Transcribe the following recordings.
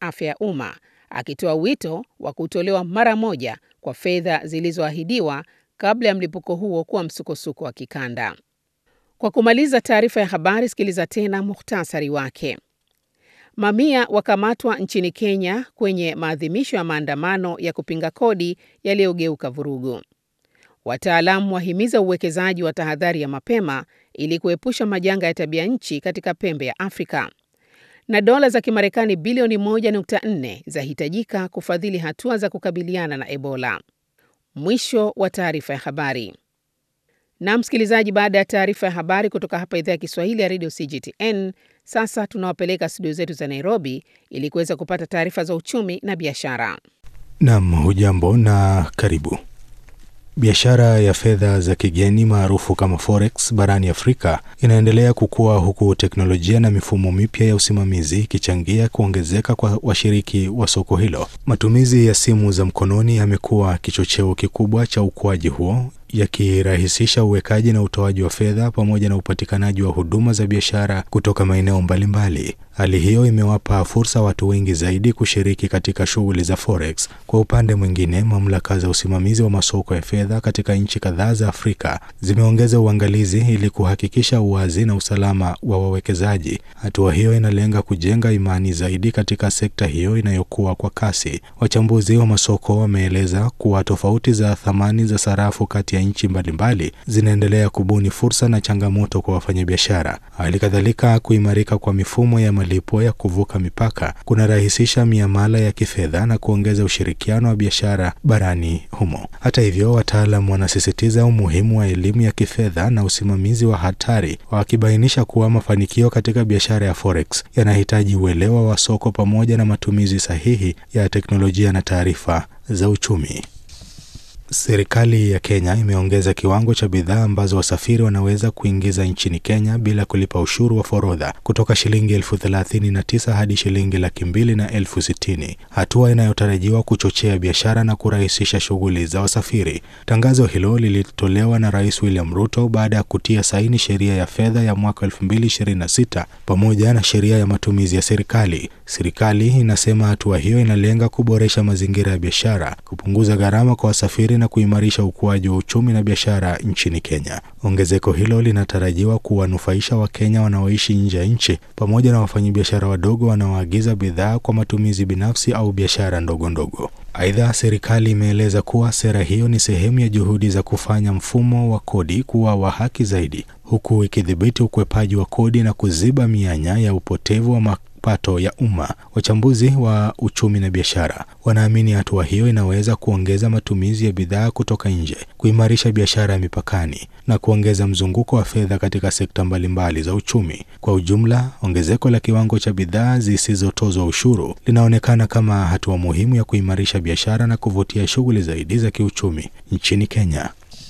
afya ya umma, akitoa wito wa kutolewa mara moja kwa fedha zilizoahidiwa kabla ya mlipuko huo kuwa msukosuko wa kikanda. Kwa kumaliza taarifa ya habari, sikiliza tena muhtasari wake. Mamia wakamatwa nchini Kenya kwenye maadhimisho ya maandamano ya kupinga kodi yaliyogeuka vurugu. Wataalamu wahimiza uwekezaji wa tahadhari ya mapema ili kuepusha majanga ya tabia nchi katika pembe ya Afrika. Na dola za Kimarekani bilioni 1.4 zahitajika kufadhili hatua za kukabiliana na Ebola. Mwisho wa taarifa ya habari. Na msikilizaji, baada ya taarifa ya habari kutoka hapa idhaa ya Kiswahili ya Radio CGTN, sasa tunawapeleka studio zetu za Nairobi ili kuweza kupata taarifa za uchumi na biashara. Nam, hujambo na karibu. Biashara ya fedha za kigeni maarufu kama forex barani Afrika inaendelea kukua huku teknolojia na mifumo mipya ya usimamizi ikichangia kuongezeka kwa washiriki wa soko hilo. Matumizi ya simu za mkononi yamekuwa kichocheo kikubwa cha ukuaji huo yakirahisisha uwekaji na utoaji wa fedha pamoja na upatikanaji wa huduma za biashara kutoka maeneo mbalimbali. Hali hiyo imewapa fursa watu wengi zaidi kushiriki katika shughuli za forex. Kwa upande mwingine, mamlaka za usimamizi wa masoko ya fedha katika nchi kadhaa za Afrika zimeongeza uangalizi ili kuhakikisha uwazi na usalama wa wawekezaji. Hatua hiyo inalenga kujenga imani zaidi katika sekta hiyo inayokuwa kwa kasi. Wachambuzi wa masoko wameeleza kuwa tofauti za thamani za sarafu kati ya nchi mbalimbali zinaendelea kubuni fursa na changamoto kwa wafanyabiashara. Hali kadhalika, kuimarika kwa mifumo ya malipo ya kuvuka mipaka kunarahisisha miamala ya kifedha na kuongeza ushirikiano wa biashara barani humo. Hata hivyo, wataalam wanasisitiza umuhimu wa elimu ya kifedha na usimamizi wa hatari, wakibainisha kuwa mafanikio katika biashara ya forex yanahitaji uelewa wa soko pamoja na matumizi sahihi ya teknolojia na taarifa za uchumi. Serikali ya Kenya imeongeza kiwango cha bidhaa ambazo wasafiri wanaweza kuingiza nchini Kenya bila kulipa ushuru wa forodha kutoka shilingi elfu thelathini na tisa hadi shilingi laki mbili na elfu sitini, hatua inayotarajiwa kuchochea biashara na kurahisisha shughuli za wasafiri. Tangazo hilo lilitolewa na Rais William Ruto baada ya kutia saini sheria ya fedha ya mwaka 2026 pamoja na sheria ya matumizi ya serikali. Serikali inasema hatua hiyo inalenga kuboresha mazingira ya biashara, kupunguza gharama kwa wasafiri na kuimarisha ukuaji wa uchumi na biashara nchini Kenya. Ongezeko hilo linatarajiwa kuwanufaisha Wakenya wanaoishi nje ya nchi pamoja na wafanyabiashara wadogo wanaoagiza bidhaa kwa matumizi binafsi au biashara ndogo ndogo. Aidha, serikali imeeleza kuwa sera hiyo ni sehemu ya juhudi za kufanya mfumo wa kodi kuwa wa haki zaidi, huku ikidhibiti ukwepaji wa kodi na kuziba mianya ya upotevu wa mapato ya umma. Wachambuzi wa uchumi na biashara wanaamini hatua hiyo inaweza kuongeza matumizi ya bidhaa kutoka nje, kuimarisha biashara ya mipakani na kuongeza mzunguko wa fedha katika sekta mbalimbali za uchumi. Kwa ujumla, ongezeko la kiwango cha bidhaa zisizotozwa ushuru linaonekana kama hatua muhimu ya kuimarisha biashara na kuvutia shughuli zaidi za kiuchumi nchini Kenya.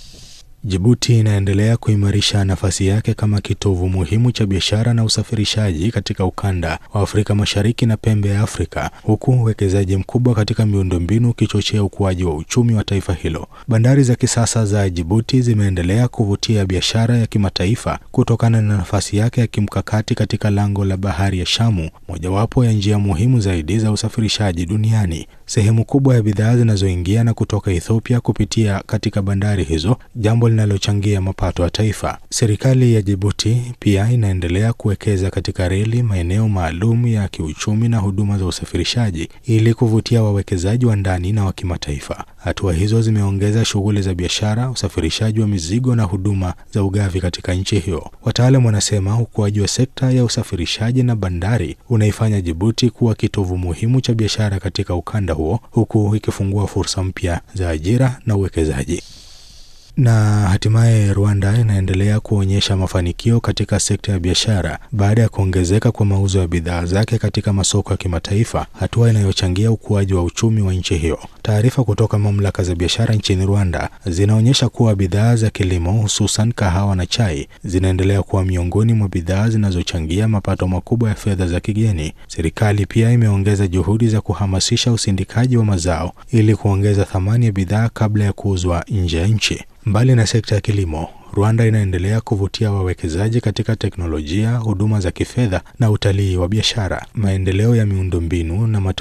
Jibuti inaendelea kuimarisha nafasi yake kama kitovu muhimu cha biashara na usafirishaji katika ukanda wa Afrika Mashariki na pembe ya Afrika, huku uwekezaji mkubwa katika miundombinu ukichochea ukuaji wa uchumi wa taifa hilo. Bandari za kisasa za Jibuti zimeendelea kuvutia biashara ya kimataifa kutokana na nafasi yake ya kimkakati katika lango la bahari ya Shamu, mojawapo ya njia muhimu zaidi za usafirishaji duniani. Sehemu kubwa ya bidhaa zinazoingia na kutoka Ethiopia kupitia katika bandari hizo, jambo linalochangia mapato ya taifa. Serikali ya Jibuti pia inaendelea kuwekeza katika reli, maeneo maalum ya kiuchumi na huduma za usafirishaji ili kuvutia wawekezaji wa ndani na wa kimataifa. Hatua hizo zimeongeza shughuli za biashara, usafirishaji wa mizigo na huduma za ugavi katika nchi hiyo. Wataalam wanasema ukuaji wa sekta ya usafirishaji na bandari unaifanya Jibuti kuwa kitovu muhimu cha biashara katika ukanda huo, huku ikifungua fursa mpya za ajira na uwekezaji. Na hatimaye Rwanda inaendelea kuonyesha mafanikio katika sekta ya biashara baada ya kuongezeka kwa mauzo ya bidhaa zake katika masoko ya kimataifa, hatua inayochangia ukuaji wa uchumi wa nchi hiyo. Taarifa kutoka mamlaka za biashara nchini Rwanda zinaonyesha kuwa bidhaa za kilimo, hususan kahawa na chai, zinaendelea kuwa miongoni mwa bidhaa zinazochangia mapato makubwa ya fedha za kigeni. Serikali pia imeongeza juhudi za kuhamasisha usindikaji wa mazao ili kuongeza thamani ya bidhaa kabla ya kuuzwa nje ya nchi. Mbali na sekta ya kilimo, Rwanda inaendelea kuvutia wawekezaji katika teknolojia, huduma za kifedha na utalii wa biashara. Maendeleo ya miundombinu na